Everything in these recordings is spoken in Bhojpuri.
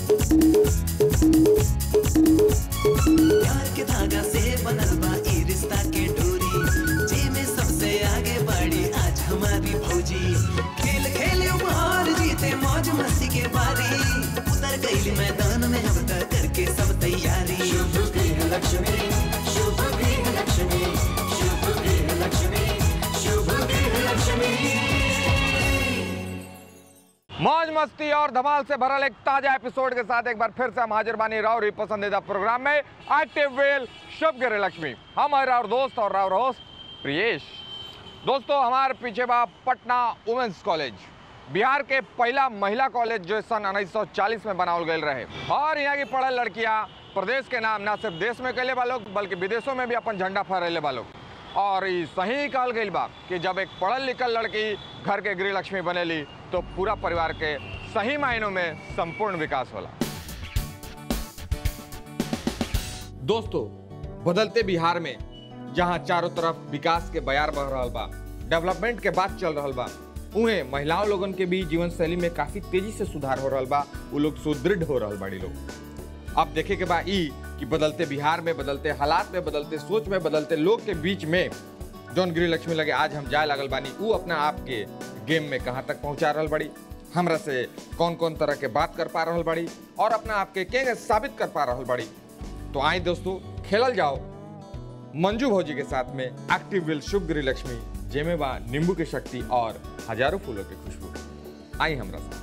प्यार के धागा से बनल बा ई रिश्ता के डोरी जे में सबसे आगे बढ़ी आज हमारी भौजी खेल खेले उपहार जीते मौज मस्ती के बारी उतर गई मैदान में अब तक करके सब तैयारी शुभ गृह लक्ष्मी शुभ गृह लक्ष्मी शुभ गृह लक्ष्मी शुभ गृह लक्ष्मी मौज मस्ती और धमाल से भरल एक ताजा एपिसोड के साथ एक बार फिर से हम हाजिर बानी राव री पसंदीदा प्रोग्राम में एक्टिव वेल शुभ गिरे लक्ष्मी हम है राव दोस्त और राव होस्ट प्रियेश दोस्तों हमारे पीछे बा पटना वुमेन्स कॉलेज बिहार के पहला महिला कॉलेज जो सन 1940 में बनावल गए रहे और यहाँ की पढ़ल लड़कियाँ प्रदेश के नाम ना सिर्फ देश में कैले बा लोग बल्कि विदेशों में भी अपन झंडा फहरेले बा लोग और ई सही कहल गई बा कि जब एक पढ़ल लिखल लड़की घर के गृह लक्ष्मी बनेली तो पूरा परिवार के सही मायनों में संपूर्ण विकास होला दोस्तों बदलते बिहार में जहां चारों तरफ विकास के बयार बह रहा बा डेवलपमेंट के बात चल रहा बा उहें महिलाओं लोगन के भी जीवन शैली में काफी तेजी से सुधार हो रहा बा वो लोग सुदृढ़ हो रहा बाड़ी लोग अब देखे के बा ई कि बदलते बिहार में बदलते हालात में बदलते सोच में बदलते लोग के बीच में जौन गृह लक्ष्मी लगे आज हम जाए लागल बानी ऊ अपना आप के गेम में कहाँ तक पहुंचा रहल बड़ी हमरा से कौन कौन तरह के बात कर पा रहल बड़ी और अपना आप के के साबित कर पा रहल बड़ी तो आए दोस्तों खेलल जाओ मंजू भौजी के साथ में एक्टिव विल शुभ गृह लक्ष्मी जेमे बा नींबू की शक्ति और हजारों फूलों की खुशबू आई हमरा साथ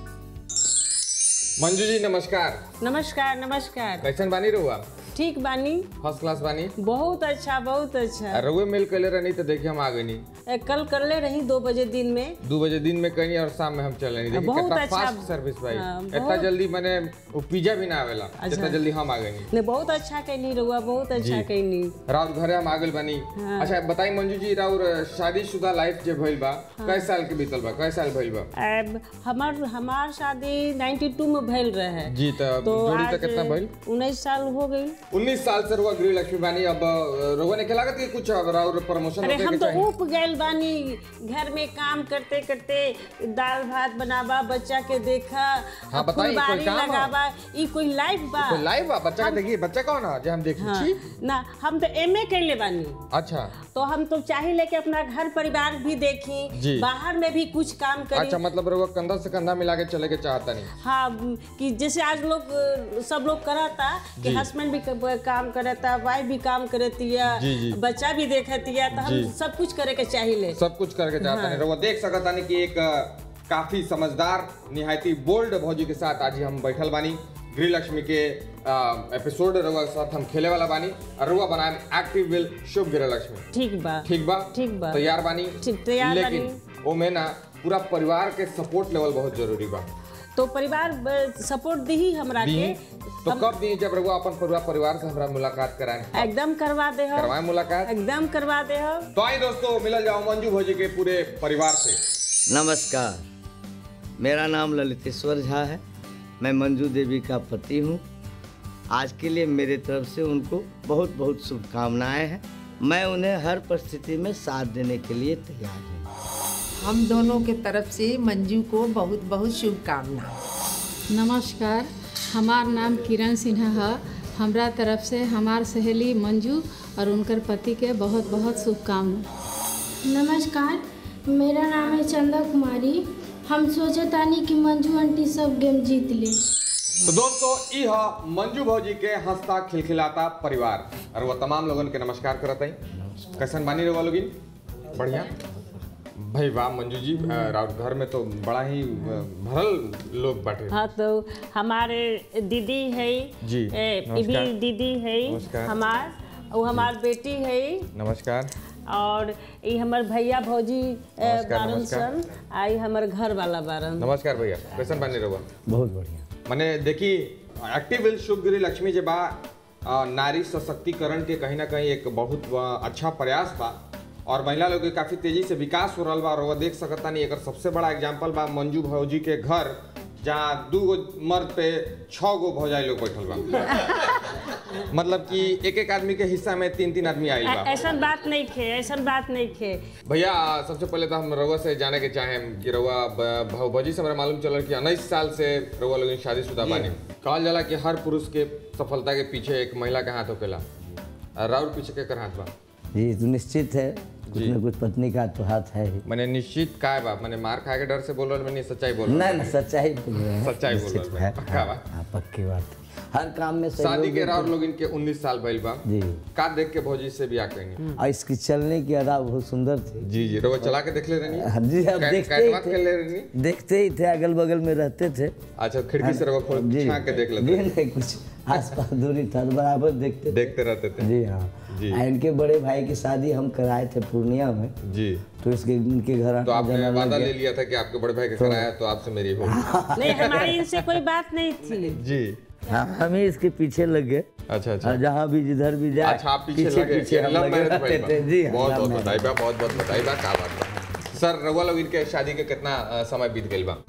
मंजू जी नमस्कार नमस्कार नमस्कार कैसन बानी रहुआ ठीक बानी फर्स्ट क्लास बानी बहुत अच्छा बहुत अच्छा रहुए मिल कैले रहनी तो देखिए हम आ गई ए, कल कर ले रही दो बजे दिन में दो बजे दिन में कहीं और शाम में हम चल रहे देखिए बहुत कितना अच्छा। फास्ट सर्विस भाई हाँ, इतना बहुत- जल्दी मैंने वो पिज्जा भी ना आवेला जितना जल्दी हम आ गए ने बहुत अच्छा कैनी रहुआ बहुत अच्छा जी। कैनी राउर घरे हम आगल बनी अच्छा बताई मंजू जी राउर शादीशुदा लाइफ जे भइल बा कै साल के बीतल बा कै साल भइल बा अब हमार हमार शादी 92 में भइल रहे जी त तो जोड़ी आज तक कितना भइल उन्नीस साल हो गई 19 साल से रुआ गृह लक्ष्मी बानी अब रोवा ने के लागत कि कुछ अब राउर प्रमोशन अरे होके हम के तो चाहिए ऊप गए बानी घर में काम करते करते दाल भात बनावा बच्चा के देखा हाँ, बताई, कोई फुलबारी काम है? लगावा ई कोई लाइफ बा तो लाइव बा बच्चा के देखिए बच्चा कौन है जे हम देखी हाँ, छी ना हम तो एमए कैले बानी अच्छा तो हम तो चाहे लेके अपना घर परिवार भी जी। देखी बाहर में भी कुछ काम करी अच्छा मतलब रुआ कंधा से कंधा मिला के चले के चाहता नहीं हाँ म, कि जैसे आज लोग अ, सब लोग कराता कि हस्बैंड भी क- काम करता वाइफ भी काम करती जी, जी। है बच्चा भी देखती है तो जी। हम सब कुछ करे के चाहिए सब कुछ करके चाहता नहीं रउआ देख सकता नहीं कि एक अ, काफी समझदार निहायती बोल्ड भौजी के साथ आज ही हम बैठल बानी गृह लक्ष्मी के अ, एपिसोड रउआ के साथ हम खेले वाला बानी और रउआ बनाए एक्टिव विल शुभ गृह लक्ष्मी ठीक बा ठीक बा ठीक बा। तैयार बानी ठीक, तैयार लेकिन ओमे ना पूरा परिवार के सपोर्ट लेवल बहुत जरूरी बा तो परिवार सपोर्ट दी ही हमरा दी के तो कब दी जब रउआ अपन परिवार परिवार से हमरा मुलाकात कराए एकदम करवा दे हो करवाए मुलाकात एकदम करवा दे हो तो आई दोस्तों मिलल जाओ मंजू भौजी के पूरे परिवार से नमस्कार मेरा नाम ललितेश्वर झा है मैं मंजू देवी का पति हूँ आज के लिए मेरे तरफ से उनको बहुत बहुत शुभकामनाएं हैं मैं उन्हें हर परिस्थिति में साथ देने के लिए तैयार हूँ हम दोनों के तरफ से मंजू को बहुत बहुत शुभकामना नमस्कार हमार नाम किरण सिन्हा है हमरा तरफ से हमार सहेली मंजू और उनकर पति के बहुत बहुत शुभकामना नमस्कार मेरा नाम है चंदा कुमारी हम सोचतानी कि मंजू आंटी सब गेम जीत ले तो दोस्तों ई ह मंजू भौजी के हंसता खिलखिलाता परिवार और वो तमाम लोगन के नमस्कार करत हई कैसन बानी रहुआ लोगिन बढ़िया भाई वाह मंजू जी अ, राउत घर में तो बड़ा ही अ, भरल लोग बाटे हाँ तो हमारे दीदी है जी, ए, नमस्कार। भी दीदी है नमस्कार। हमार वो हमार बेटी है नमस्कार और ये हमर भैया भौजी ए, नमस्कार, बारन नमस्कार। सन आई हमर घर वाला बारन नमस्कार भैया कैसन बानी रहुआ बहुत बढ़िया मने देखी एक्टिव विल शुभ गृह लक्ष्मी जे बा अ, नारी सशक्तिकरण के कहीं ना कहीं एक बहुत अ, अच्छा प्रयास बा और महिला लोग के काफी तेजी से विकास हो रहा बा और वो देख सकता नहीं एकर सबसे बड़ा एग्जाम्पल बा मंजू भौजी के घर जहाँ दू गो मर्द पे छह गो भौजाई लोग बैठल बा मतलब कि एक एक आदमी के हिस्सा में तीन तीन आदमी आई बा ऐसा बात नहीं खे ऐसा बात नहीं खे भैया सबसे पहले तो हम रउआ से जाने के चाहें कि रउआ ब- भाऊ भौजी से हमरा मालूम चलल कि उन्नीस साल से रउआ लोग शादीशुदा बानी कहल जाला कि हर पुरुष के सफलता के पीछे एक महिला का हाथ होकेला और राउर पीछे के कर हाथ बा जी तो निश्चित है कुछ न कुछ पत्नी का तो हाथ है ही मैंने निश्चित का है बा मैंने मार खाए के डर से बोल रहा मैंने सच्चाई बोल रहा नहीं नहीं सच्चाई बोल रहे हैं सच्चाई बोल निश्चित रहे हैं, है पक्का बा। हाँ, पक्की बात है। हर काम में सहयोग शादी के देते राउर लोग इनके 19 साल भइल बा जी का देख के भौजी से भी आ करेंगे और इसकी चलने की अदा बहुत सुंदर थी जी जी रउआ चला के देख ले रहनी हाँ जी आप कै- देखते कैटवाक ही कर ले थे रहनी देखते ही थे अगल बगल में रहते थे अच्छा खिड़की से रउआ खोल जी झांक के देख जी लेते नहीं कुछ आस पास दूरी था तो बराबर देखते थे देखते रहते थे जी हाँ जी। आ, इनके बड़े भाई की शादी हम कराए थे पूर्णिया में जी तो इसके इनके घर तो आना आपने जाना वादा लग ले गया। लिया था कि आपके बड़े भाई का कराया तो आपसे मेरी हो नहीं हमारी इनसे कोई बात नहीं थी जी हाँ हम ही इसके पीछे लग गए अच्छा अच्छा और जहाँ भी जिधर भी जाए अच्छा आप पीछे लगे पीछे हम लव लगे मैरिज रहते भइल थे बा। जी हाँ, बहुत love बहुत marriage। बधाई बा बहुत बहुत बधाई बा का बात बा सर रउआ लोग इनके शादी के कितना अ, समय बीत गइल बा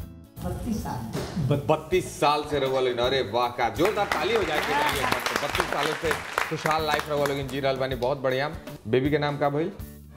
बत्तीस साल से रउआ लोग अरे वाह का जोरदार ताली हो जाए बत्तीस सालों से खुशहाल लाइफ रउआ लोग जी रहल बानी बहुत बढ़िया बेबी के नाम का भइल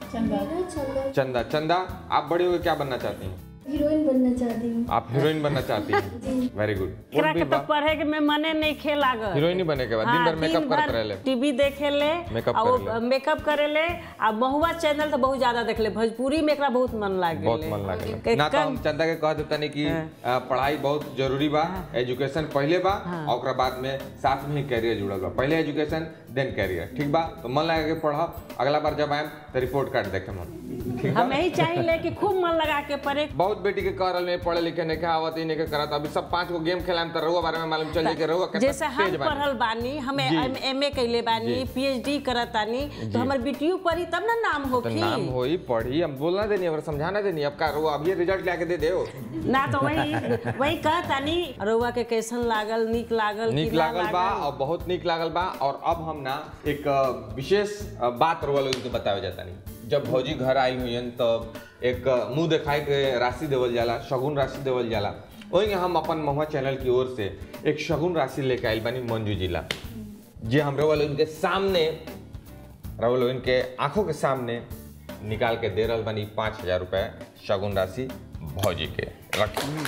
चंदा चंदा आप बड़े हुए क्या बनना चाहती हैं हीरोइन बनना चाहती हूँ आप हीरोइन बनना चाहती हैं वेरी गुड एकरा के तो पढ़े के में मने नहीं खे लागल हीरोइन ही बने के बाद दिन भर मेकअप करते रहले टीवी देखे ले Makeup आ करे वो मेकअप करे ले आ महुआ चैनल तो बहुत ज्यादा देख ले भोजपुरी में एकरा बहुत मन लागे बहुत मन लागेला ना तो हम चंदा के कह देता नहीं कि अ, पढ़ाई बहुत जरूरी बा एजुकेशन पहले बा और ओकरा बाद में साथ में ही कैरियर जुड़ल बा पहले एजुकेशन देन कैरियर ठीक बा तो मन लगा के पढ़ब अगला बार जब आएम तो रिपोर्ट कार्ड देखे हम ठीक बा हम यही चाहिए कि खूब मन लगा के पढ़े बहुत बेटी के कह रहल पढ़े लिखे नहीं के आवत ही नहीं के करत अभी सब पांच गो गेम खेलाम तो रहुआ बारे में मालूम चल जाए कि रहुआ कितना जैसे हम तेज बानी पढ़ल बानी हम जी। एम ए कैले बानी पीएचडी करत तानी तो हमर बेटियों पढ़ी तब ना नाम तो होखी नाम होई पढ़ी हम बोलना देनी अब समझाना देनी अब का रहुआ अभी रिजल्ट लाके दे दे ना तो वही वही कहतानी रउआ के कैसन लागल नीक लागल नीक कि ना लागल बा और बहुत नीक लागल बा और अब हम ना एक अ, विशेष अ, बात रउआ लोगन के बतावे जाता नहीं जब भौजी घर आई हुई तब एक अ, मुंह दिखाई के राशि देवल जाला शगुन राशि देवल जाला वही हम अपन महुआ चैनल की ओर से एक शगुन राशि लेके आइल बानी मंजू जिला जे हम रउआ लोगन के सामने रउआ लोगन के आंखों के सामने निकाल के दे रहल बानी पाँच हजार रुपए शगुन राशि भौजी के रखी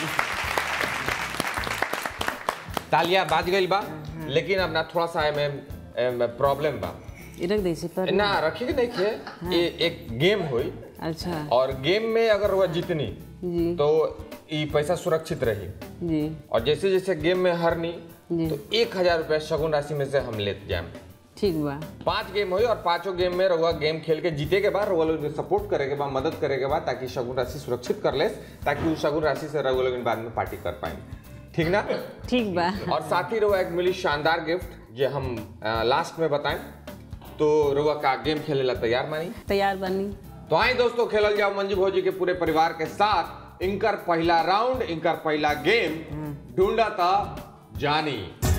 तालियां बाज गई बा लेकिन अब ना थोड़ा सा में प्रॉब्लम बा ई रख दै छी पर ना रखी के नहीं थे ये एक गेम हुई अच्छा और गेम में अगर वह जीतनी जी तो ये पैसा सुरक्षित रही जी और जैसे जैसे गेम में हारनी जी। तो एक हजार रुपया शगुन राशि में से हम लेते जाए ठीक बा पांच गेम हुई और पांचों गेम में रहुआ गेम खेल के जीते के बाद रहुआ लोग सपोर्ट करे के बाद मदद करे के बाद ताकि शगुन राशि सुरक्षित कर ले ताकि उस शगुन राशि से रहुआ लोग बाद में पार्टी कर पाए ठीक ना ठीक बा और साथ ही रहुआ एक मिली शानदार गिफ्ट जो हम लास्ट में बताएं तो रहुआ का गेम खेले ला तैयार मानी तैयार बनी तो आए दोस्तों खेलल जाओ मंजू भौजी के पूरे परिवार के साथ इनकर पहला राउंड इनकर पहला गेम ढूंढा था जानी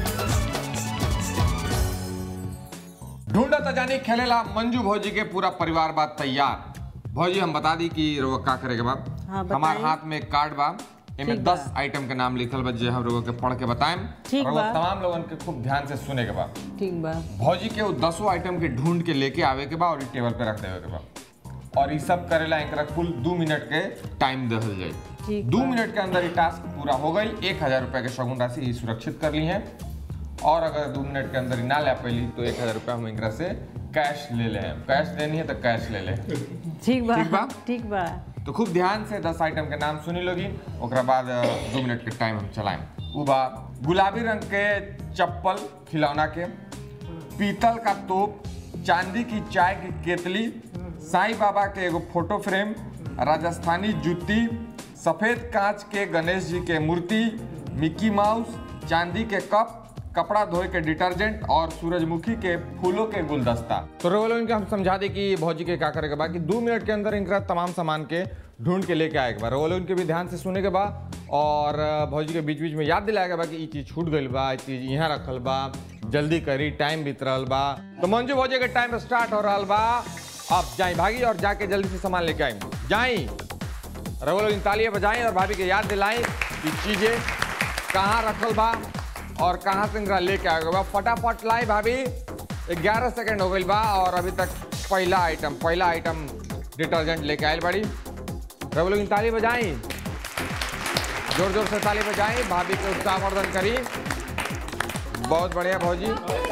ढूंढा था जानी खेलेला मंजू भौजी के पूरा परिवार बा तैयार भौजी हम बता दी कि रउआ का करे के बा हाँ, बताई। हमार हाथ में एक कार्ड बा एमे ठीक बा। दस आइटम के नाम लिखल बा जे हम रउआ के पढ़ के बताएं ठीक रउआ बा। तमाम लोगन के खूब ध्यान से सुने के बा ठीक बा भौजी के वो दसों आइटम के ढूंढ के लेके आवे के बा और इ टेबल पे रख देवे के बा और ये सब करेला एकरा कुल दो मिनट के टाइम दहल जाए ठीक दो मिनट के अंदर ये टास्क पूरा हो गई एक हजार रुपए के शगुन राशि ई सुरक्षित कर ली है और अगर दो मिनट के अंदर ही ना ले पैली तो एक हजार रुपया हम एकरा से कैश ले ले कैश देनी है तो कैश ले ले ठीक बा ठीक बा? ठीक बा तो खूब ध्यान से दस आइटम के नाम सुनी लोगी ओकरा बाद अ, दो मिनट के टाइम हम चलाएं उ बा गुलाबी रंग के चप्पल खिलौना के पीतल का तोप चांदी की चाय की केतली साईं बाबा के एगो फोटो फ्रेम राजस्थानी जूती सफेद कांच के गणेश जी के मूर्ति मिक्की माउस चांदी के कप कपड़ा धोए के डिटर्जेंट और सूरजमुखी के फूलों के गुलदस्ता तो रोलो इनका हम समझा दे कि भौजी के क्या करे के बाद कि दो मिनट के अंदर इनका तमाम सामान के ढूंढ के लेके आए के बाद रोलो इनके भी ध्यान से सुने के बाद और अ, भौजी के बीच बीच में याद दिलाए के बा कि ई चीज छूट गई बा ई चीज यहाँ रखल बा जल्दी करी टाइम बीत रहल बा तो मंजू भौजी के टाइम स्टार्ट हो रहल बा अब जाई भागी और जाके जल्दी से सामान लेके आई जाई रवो लोग तालियां बजाएं और भाभी के याद दिलाएं कि चीजें कहाँ रखल बा और कहाँ से इनका लेके आएगा बा फटाफट लाई भाभी ग्यारह सेकंड हो गई बा और अभी तक पहला आइटम पहला आइटम डिटर्जेंट लेके आयल बड़ी रवि लोग ताली बजाई जोर जोर से ताली बजाई भाभी के उत्साहवर्धन करी बहुत बढ़िया भौजी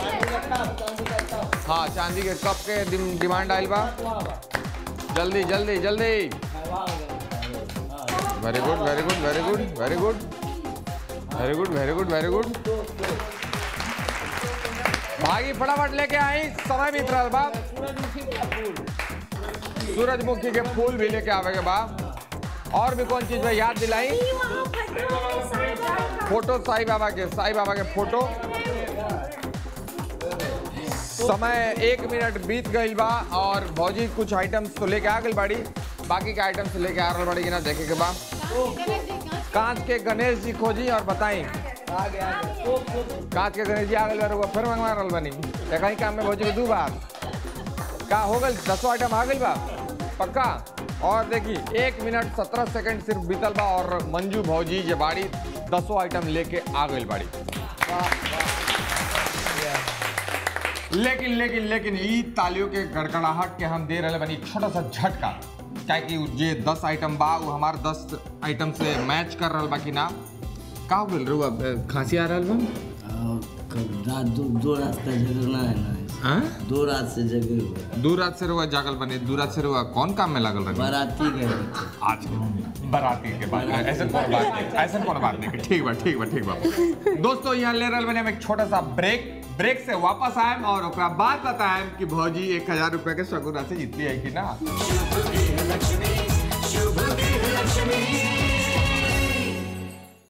हाँ चांदी के कप के डिम- डिमांड आयल बा जल्दी जल्दी जल्दी very good very good very good very good very good very good very good भागी फटाफट लेके आई समय बीत रहा बा सूरजमुखी के फूल भी लेके आवे के बा और भी कौन चीज में याद दिलाई फोटो साईं बाबा के साईं बाबा के फोटो समय एक मिनट बीत गई बा और भौजी कुछ आइटम्स तो लेके आ गई बाड़ी बाकी के आइटम्स लेके आ रहा बाड़ी कि ना देखे के बा कांच के गणेश जी खोजी और बताई कांच के गणेश जी आ गए बार फिर मंगवा रहल बनी एक ही काम में भौजी के दू बार का हो गई दसों आइटम आ गई बा पक्का और देखी एक मिनट सत्रह सेकंड सिर्फ बीतल बा और मंजू भौजी जे बाड़ी दसों आइटम लेके आ गई बाड़ी लेकिन लेकिन लेकिन ई तालियों के गड़गड़ाहट के हम दे रहे बनी छोटा सा झटका क्या कि जे दस आइटम बा वो हमार दस आइटम से मैच कर रहा बा कि ना का हो गइल रहुआ खांसी आ रहा बा रात दो दो रात का जगना है ना हाँ? दो रात से जगे हुए दू रात से रुआ जागल बने दू रात से रुआ कौन काम में लागल रहे बाराती गए थे आज बराती के बाद ऐसा कौन बात नहीं ऐसा कौन बात नहीं ठीक बा ठीक बा ठीक बा दोस्तों यहाँ ले रहल बने हम एक छोटा सा ब्रेक ब्रेक से वापस आएम और ओकरा बाद बताएम कि भौजी एक हजार रुपए के सगुना से जीतती है कि ना शुभ गृह लक्ष्मी शुभ गृह लक्ष्मी